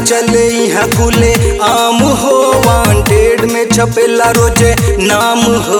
चले यहाँ खुले आम हो वांटेड में छपेला रोजे नाम हो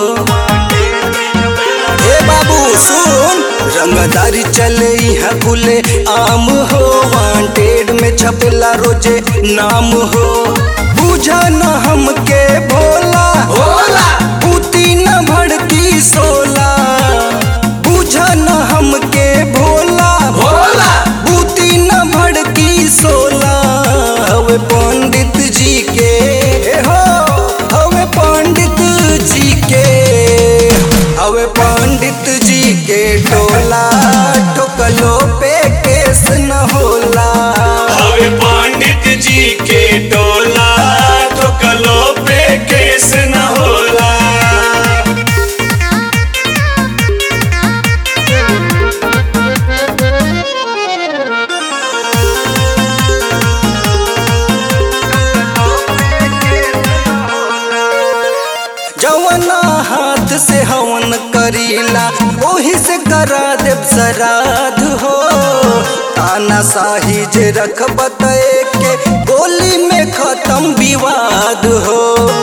ए बाबू सुन रंगदारी चले यहाँ खुले आम हो वांटेड में छपेला रोजे नाम हो बुझा न हमके भोला भोला बूती न भड़की सोला बुझा न हमके भोला भोला बूती न भड़की सोला हवे पंडित जी के हो हवे पंडित जी के हवे पंडित जी के टोला ठोकलो पे केस न होला हवे पंडित जी के टोला ठोकलो पे केस न होला जवना हाथ से हवन करीला ओही से करा देव श्राद्ध हो ताना साही जे रखब त के गोली में खत्म विवाद हो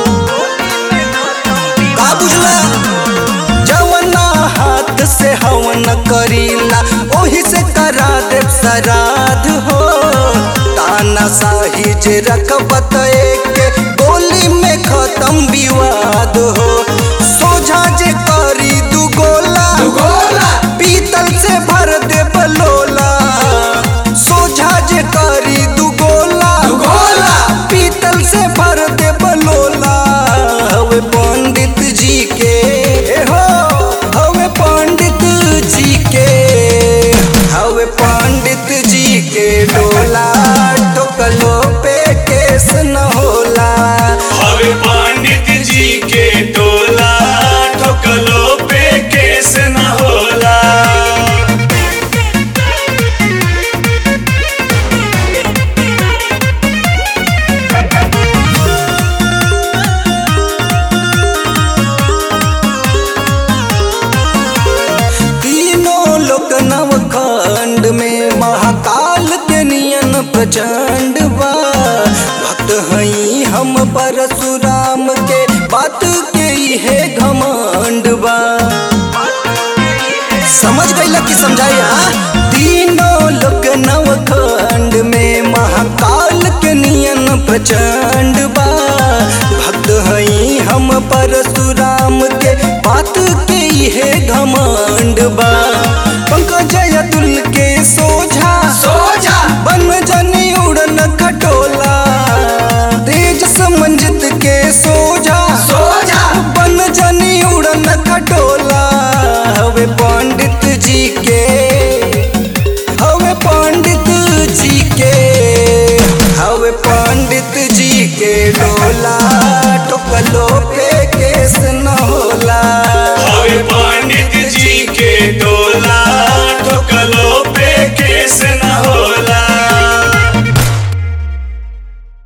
का बुझला जवना हाथ से हवन करीला ओही से करा देव श्राद्ध हो ताना साही जे रखबत के गोली में खत्म विवाद हो सोझा जे करी दू गोला गोला पीतल से भर दे बलोला सोझा जे करी दू गोला गोला पीतल से भर दे बलोला हवे पंडित जी के हो हवे पंडित जी के हवे पंडित जी के डोला ठोकलो पे केस न होला हवे पंडित जी के टोला ठोकलो पे केस न होला तीनों लोक नवखंड में महाकाल के नियन प्रचंड बा भक्त हई हम परशुराम के बात के इहे घमंड बा समझ गईला कि समझाया तीनों लोक नवखंड में महाकाल के नियन प्रचंड बा भक्त हई हम परशुराम के बात के इहे घमंड बा पंकज अतुल के सोझा सोजा बन जनी उड़न खटोला तेज समंजित के सोझा सोजा बन जनी उड़न